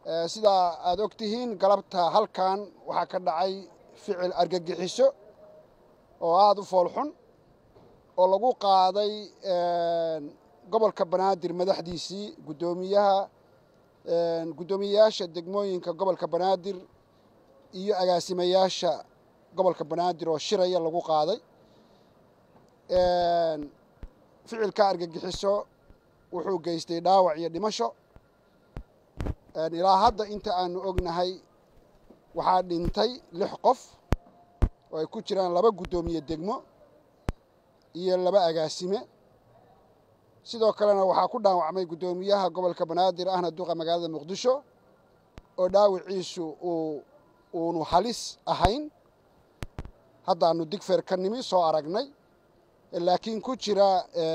sidaa aad og tihiin galabta halkan waxaa ka dhacay ficil argagixiso oo aada u foolxun oo lagu qaaday gobolka banaadir madaxdiisii guddoomiyaha guddoomiyeyaasha degmooyinka gobolka banaadir iyo agaasimayaasha gobolka banaadir oo shiraya lagu qaaday ficilka argagixiso wuxuu geystay dhaawac iyo dhimasho ilaa hadda inta aanu ognahay waxaa dhintay lix qof oo ay ku jiraan laba guddoomiye degmo iyo laba agaasime sidoo kalena waxaa ku dhaawacmay guddoomiyaha gobolka banaadir ahna duqa magaalada muqdisho oo dhaawiciisu uu uunu halis ahayn haddaanu digfeer ka nimi soo aragnay laakiin ku jira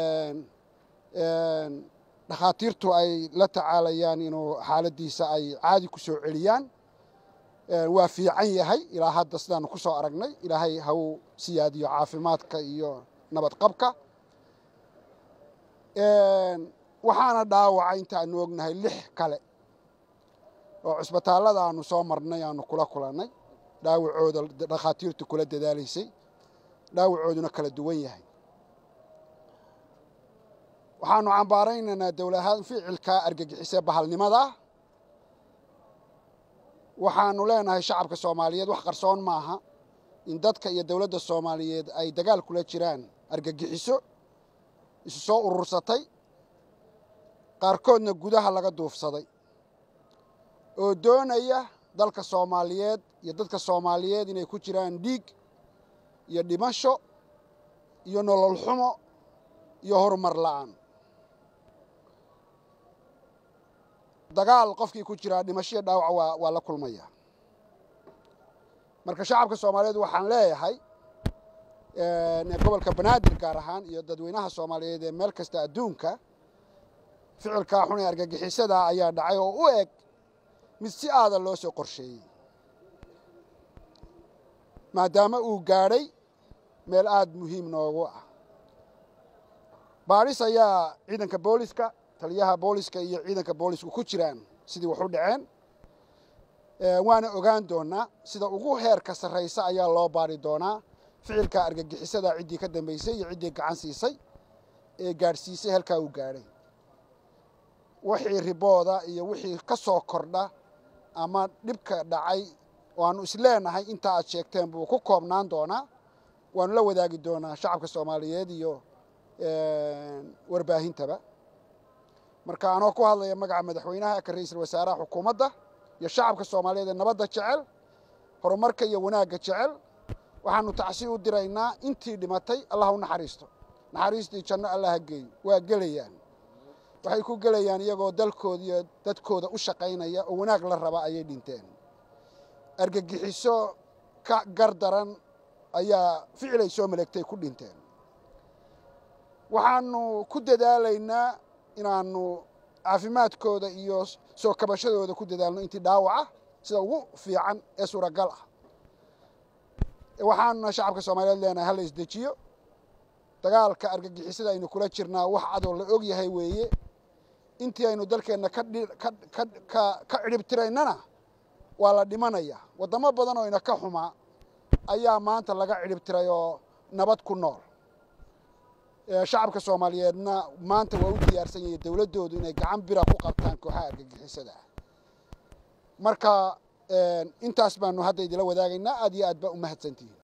dhakhaatiirtu ay la tacaalayaan inuu xaaladdiisa ay caadi ku soo celiyaan waa fiican yahay ilaa hadda sidaanu ku soo aragnay ilaahay ha uu siyaadiyo caafimaadka iyo nabad qabka waxaana dhaawaca inta aanu ognahay lix kale oo cusbitaallada aanu soo marnay aanu kula kulannay dhaawacooda dhakhaatiirtu kula dadaalaysay dhaawacooduna kala duwan yahay waxaanu cambaaraynaynaa dowlahaan ficilka argagixisee bahalnimada waxaanu leenahay shacabka soomaaliyeed wax qarsoon maaha in dadka iyo dowladda soomaaliyeed ay dagaal kula jiraan argagixiso isu soo urursatay qaarkoodna gudaha laga duufsaday oo doonaya dalka soomaaliyeed iyo dadka soomaaliyeed inay ku jiraan dhiig iyo dhimasho iyo nolol xumo iyo horumar la'aan dagaal qofkii ku jiraa dhimashoiyo dhaawac waa waa la kulmaya marka shacabka soomaaliyeed waxaan leeyahay gobolka banaadir gaar ahaan iyo dadweynaha soomaaliyeed ee meel kasta adduunka ficilkaa xun ee argagixisada ayaa dhacay oo u eg mid si aada loo soo qorsheeyey maadaama uu gaadhay meel aada muhiim noogu ah baadhis ayaa ciidanka booliska taliyaha booliska iyo ciidanka boolisku ku jiraan sidii wax u dhaceen waana ogaan doonaa sida ugu heerka sarraysa ayaa loo baadhi doonaa ficilka argagixisada ciddii ka dambaysay iyo ciddii gacan siisay ee gaadhsiisay halkaa uu gaadhay wixii ribooda iyo wixii ka soo kordha ama dhibka dhacay oo aanu isleenahay intaa aad sheegteen buu ku koobnaan doonaa waanu la wadaagi doonaa shacabka soomaaliyeed iyo warbaahintaba marka anoo ku hadlaya magaca madaxweynaha ka ra-iisul wasaaraha xukuumadda iyo shacabka soomaaliyeed ee nabadda jecel horumarka iyo wanaagga jecel waxaanu tacsi u diraynaa intii dhimatay allah u naxariisto naxariistii janno allah ha geeyo waa gelayaan waxay ku gelayaan iyagoo dalkooda iyo dadkooda u shaqaynaya oo wanaag la raba ayay dhinteen argagixiso ka gar daran ayaa ficilay soo maleegtay ku dhinteen waxaanu ku dadaalaynaa inaanu caafimaadkooda iyo soo kabashadooda ku dadaalno intii dhaawaca sida ugu fiican ee suuragal ah waxaanuna shacabka soomaaliyeed leenahay hala isdejiyo dagaalka argagixisada aynu kula jirnaa wax cadoo la og yahay weeye intii aynu dalkeenna ka cidhibtiraynana waa la dhimanaya waddamo badan oo ina ka xumaa ayaa maanta laga cidhibtiray oo nabad ku nool shacabka soomaaliyeedna maanta waa u diyaarsan yahay dowladdoodu inay gacan bira ku qabtaan kooxaha argagixisada ah marka intaas baanu hadda idila wadaagaynaa aad iyo aad baa u mahadsantihiin